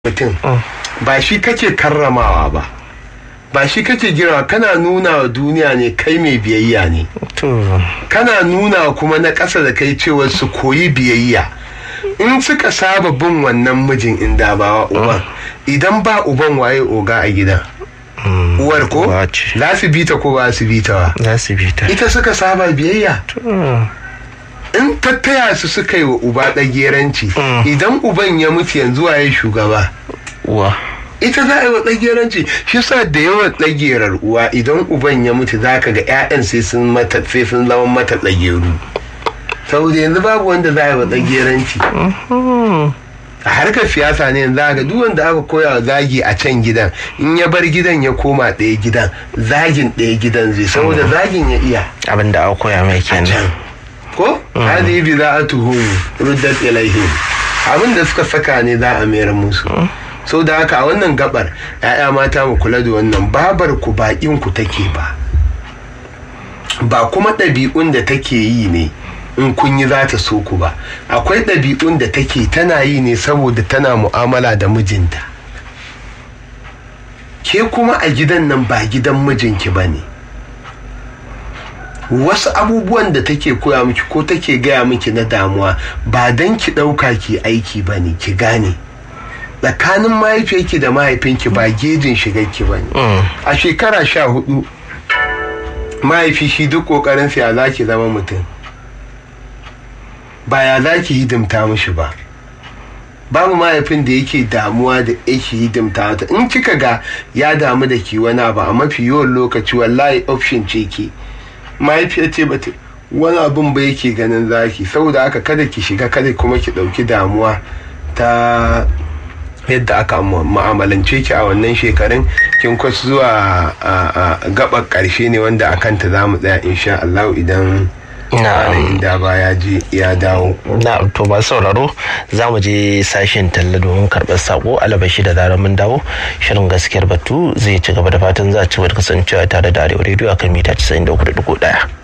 mutum ba shi kake karramawa ba ba shi kake girma kana nuna wa duniya ne kai mai biyayya ne kana nuna kuma na ƙasa da kai cewa su koyi biyayya in suka saba bin wannan mijin inda ba uban idan ba uban waye oga a gidan uwar ko za su bita ko ba su bita ba za su bita ita suka saba biyayya in tattaya su suka yi wa uba ɗageranci idan uban ya mutu yanzu waye shugaba uwa ita za a yi wa ɗageranci shi sa da yawan ɗagerar uwa idan uban ya mutu za ka ga 'ya'yan sai sun mata sai sun zama mata ɗageru saboda yanzu babu wanda za a yi wa ɗageranci a harkar siyasa ne yanzu ga duk wanda aka koya wa zagi a can gidan in ya bar gidan ya koma ɗaya gidan zagin ɗaya gidan zai saboda zagin ya iya abin da aka koya mai kenan ko hadi bi za a tuhu ruddat ilaihim abin da suka saka ne za a mayar musu so da haka a wannan gabar ya'ya mata mu kula da wannan babar ku bakin ku take ba ba kuma ɗabi'un da take yi ne in kun yi za ta so ku ba akwai ɗabi'un da take tana yi ne saboda tana mu'amala da mijinta ke kuma a gidan nan ba gidan mijinki ba ne wasu abubuwan da take koya miki ko take gaya miki na damuwa ba don ki ɗauka ki aiki ba ne ki gane tsakanin mahaifiyarki da mahaifinki ba gejin shigarki ba ne a shekara sha hudu mahaifi shi duk ƙoƙarin ya za ki zama mutum ba ya za ki hidimta mishi ba babu mahaifin da yake damuwa da yake hidimta mata in kika ga ya damu da ki wani ba a mafi yawan lokaci wallahi option ce ke mahaifiyar ce bata wani abin ba yake ganin zaki saboda haka kada ki shiga kada kuma ki ɗauki damuwa ta yadda aka ma'amalance ki a wannan shekarun kin kwas zuwa gabar ƙarshe ne wanda a kanta za mu tsaya insha Allah idan na inda ba ya je ya dawo na to ba sauraro za mu je sashen talla domin karɓar sako alabashi da zarar mun dawo shirin gaskiyar batu zai ci gaba da fatan za a ci gaba da kasancewa tare da arewa rediyo akan mita 93.1